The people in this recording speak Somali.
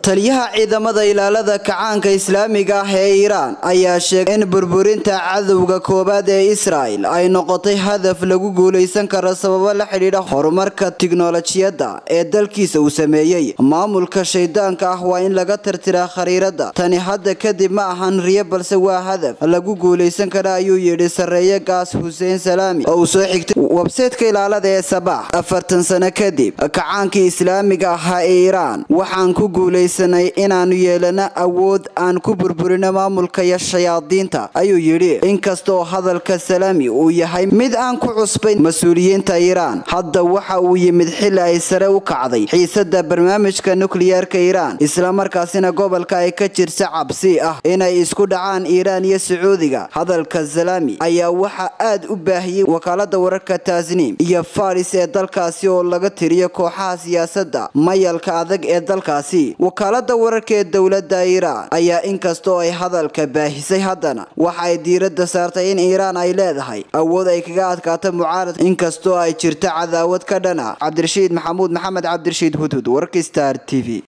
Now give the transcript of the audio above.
taliyaha ciidamada ilaalada kacaanka islaamiga ah ee iiraan ayaa sheegay in burburinta cadowga koowaad ee israel ay noqotay hadaf lagu guulaysan karo sababo la xidhiidha horumarka tiknolojiyadda ee dalkiisa uu sameeyey maamulka shaydaanka ah waa in laga tirtiraa khariirada tani hadda kadib ma ahan riyo balse waa hadaf lagu guulaysan kara ayuu yidhi sareeye gaas xuseen salaami oo uu soo xigtay websaytka ilaalada ee sabaax afartan sano kadib kacaankii islaamiga ahaa ee iiraan waxaan ku guulaysanay inaanu yeelano awood aan ku burburino maamulka iyo shayaadiinta ayuu yidhi inkastaoo hadalka salaami uu yahay mid aan ku cusbayn mas-uuliyiinta iiraan hadda waxa uu yimid xili ay sare u kacday xiisada barnaamijka nukliyeerka iiraan islamarkaasina gobolka ay ka jirta cabsi ah inay isku dhacaan iiraan iyo sacuudiga hadalka salaami ayaa waxaa aad u baahiyey wakaalada wararka taasniim iyo faris ee dalkaasi oo laga tiriyo kooxaha siyaasadda mayalka adag ee dalkaasi wakaalada wararka ee dowladda iiraan ayaa inkastoo ay hadalka baahisay haddana waxa ay diiradda saartay in iiraan ay leedahay awood ay kaga adkaato mucaarad inkastoo ay jirto cadaawad ka dhana cabdirashiid maxamuud maxamed cabdirashiid hudhud warka star t v